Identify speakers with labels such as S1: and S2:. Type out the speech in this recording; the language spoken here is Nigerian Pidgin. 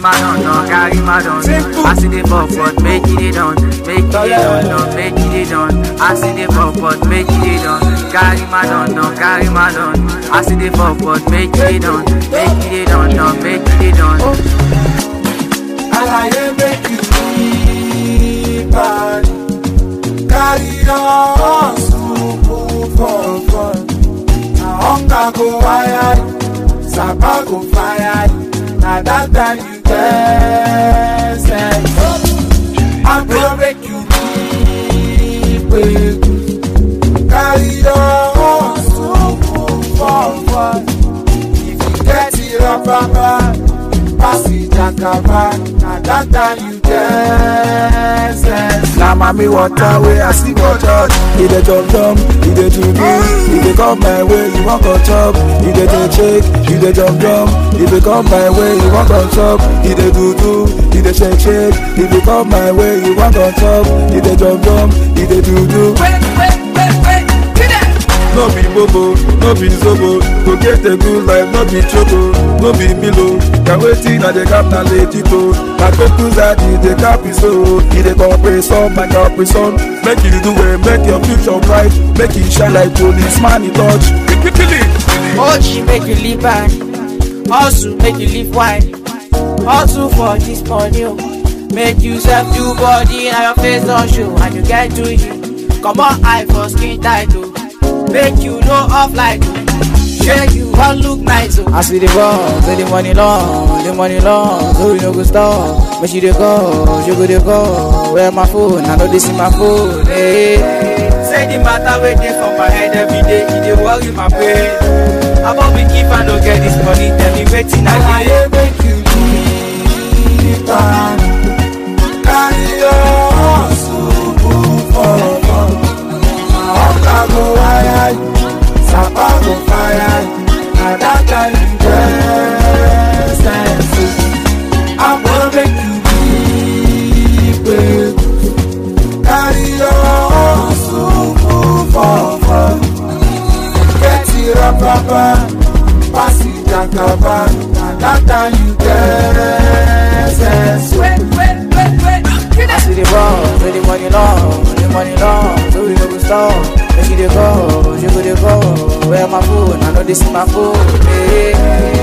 S1: my don, no, carry my don. I see the fuck, but make it dey done, make it dey done, no, make it dey done. I see the fuck, but make it dey done. Carry my don, no, carry my don. I see the fuck, but make it dey done, make it dey done, no, make it dey done.
S2: Alaye make you feel bad. Carry on, move for fun. Na hunger go wire you, sapa go fire you. Na that time you get sense. I go make you feel good. Carry on, move for fun. If you get it up, pass it jakaba. Na that time you get sense.
S3: Na mami water wey I see for church. E dey jump jump, e dey do do, e dey come my way, you wan go chop. E dey do shake, e dey jump jump, e dey come my way, you wan go chop. E dey do do, e dey shake shake, e dey come my way, you wan go chop. E dey jump jump, e dey do do. No be bobo, no be zobo, to get a good life, no be choco, no be milo. Can waiting at the cap na legito. Na focus that is the cap is so. He the compression, my compression. Make you do it, make your future bright, make it shine like policeman in touch. Kill it.
S4: Ochi make you live bad, hustle make you live wide. Hustle for this money, oh. make you self do body and your face don show and you get to you. Comot eye for skin tight oh, make you no off like oh. Shey you wan look nice oh. As we dey ball, say the money long, the money long, so we no go stop. Make she dey go, she go dey go. Where my phone? I know this is my phone. Hey. Say the matter wey dey for my head every day, e dey worry my brain. About me keep I no get this money, tell me wetin I dey.
S2: Alaye make you live bad. Carry your hustle, move for fun. Na hunger go wire you, sapa go fire you. Na that time you get sense. I go make you live good. Carry your hustle, move for fun. Get it up, papa. Pass it jakaba. Na that time you get sense.
S4: As we dey ball, say the money long, the money long, so we no go stop. Make she dey go, she go dey go. Where my phone? I know this is my phone. Hey.